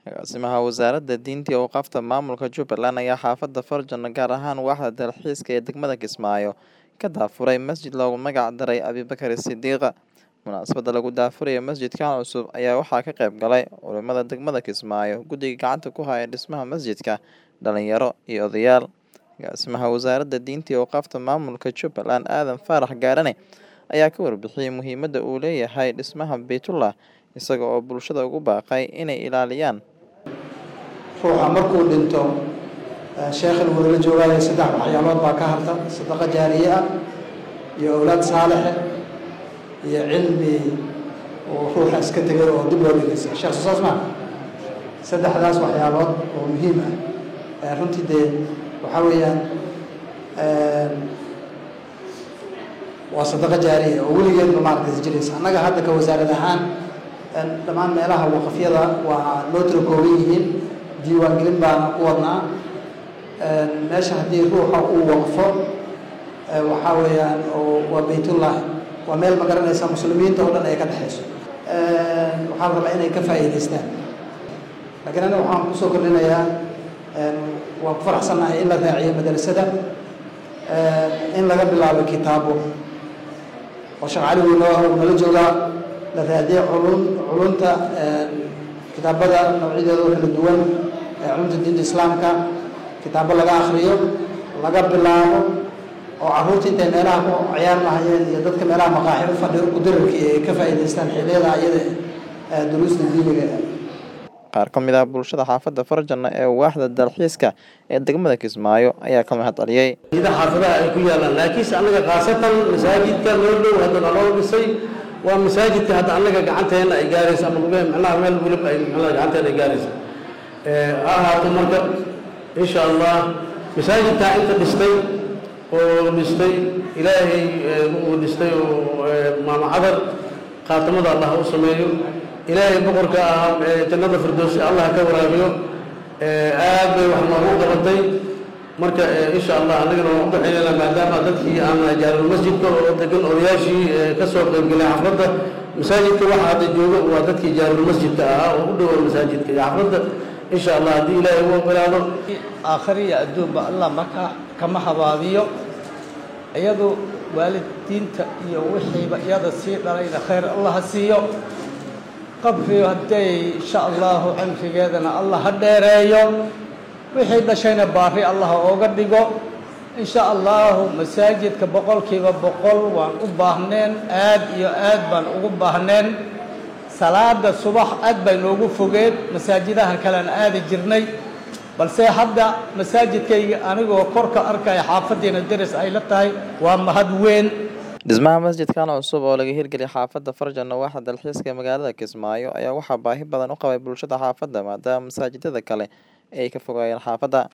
Agaasimaha Wasaaradda Diinta iyo Awqaafta Maamulka Jubbaland ayaa xaafadda Farjano gaar ahaan waaxda dalxiiska ee degmada Kismaayo ka daafuray masjid loogu magac daray Abibakar Sidiiq. Munaasabadda lagu daafurayo masjidkan cusub ayaa waxaa ka qayb galay culimada degmada Kismaayo, guddiga gacanta ku haya dhismaha masjidka, dhalinyaro iyo odayaal. Agaasimaha Wasaaradda Diinta iyo Awqaafta Maamulka Jubbaland Aadan Faarax Gaarane ayaa ka warbixiyay muhiimadda uu leeyahay dhismaha Baytullah isaga oo bulshada ugu baaqay inay ilaaliyaan ruuxa markuu dhinto sheekhan wadala joogaayo saddex waxyaalood baa ka harta sadaqa jaariye ah iyo awlaad saalixe iyo cilmi uu ruuxa iska tegay oo dib loo dhigaysa sheekh soo saas maa saddexdaas waxyaalood oo muhiim ah runtii dee waxaa weeyaan waa sadaqa jaariya oo weligeedba maaragtay jiraysa annaga hadda ka wasaarad ahaan dhammaan meelaha waqafyada waa noo tira kooban yihiin diiwaangelin baana ku wadnaa meesha haddii ruuxa uu waqfo waxaa weeyaan waa baytullahi waa meel ma garanaysa muslimiinta oo dhan ay ka dhexayso waxaa la rabaa inay ka faa'iidaystaan laakiin aniga waxaan kusoo kordhinayaa waan ku faraxsannahay in la raaciyo madrasada in laga bilaabo kitaabo oo sheekh cali uu noo nala joogaa la raadiyo culun culunta kitaabada noocyadeeda oo kala duwan culumta diinta islaamka kitaabo laga akriyo laga bilaabo oo carruurta intay meelaha ku ciyaar lahayeen iyo dadka meelaha maqaaxi u fadhiyo kudararkii ay ka faa'iidaystaan xilliyada ayada duruusta diiniga qaar ka mid ah bulshada xaafadda Farjano ee waaxda dalxiiska ee degmada Kismaayo ayaa ka mahad celiyay ida xaafadaha ay ku yaalaan laakiinse annaga khaasatan masaajidka loo dhow hadda naloo dhisay waa masaajidka hadda annaga gacanteena ay gaarayso ama lugahe macnaha meel weliba ay macnaha gacanteena ay gaarayso ha ahaato marka insha allah masaajidkaa inta dhistay oo dhistay ilaahay uu dhistay oo maama cadar khaatamada allah u sameeyo ilaahay boqorka ah jannada firdowsi allah ka waraabiyo aad bay wax noogu qabatay marka insha allah annagana waan u ducaynayna maadaama dadkii aan jaarulmasjidka oo degan odayaashii ka soo qaybgalay xafladda masaajidka waxa hadda jooga waa dadkii jaarulmasjidka ahaa oo u dhowa masaajidka iyo xafladda insha allah haddii ilaahay u ogolaado aakhiriya adduunba allah markaa kama habaabiyo iyadu waalidiinta iyo wixiiba iyada sii dhalayna khayr allah ha siiyo qabriyo hadday insha allahu cimrigeedana allah ha dheereeyo wixii dhashayna baari allah ooga dhigo insha allahu masaajidka boqolkiiba boqol waan u baahneen aad iyo aad baan ugu baahneen salaada subax aad bay noogu fogeen masaajidahan kalean aadi jirnay balse hadda masaajidkayga anigoo korka arkaya xaafaddiina deris ay la tahay waa mahad weyn dhismaha masjidkan cusub oo laga hirgeliyay xaafadda Farjano waaxda dalxiiska ee magaalada Kismaayo ayaa waxaa baahi badan u qabay bulshada xaafadda maadaama masaajidada kale ay ka fogaayeen xaafadda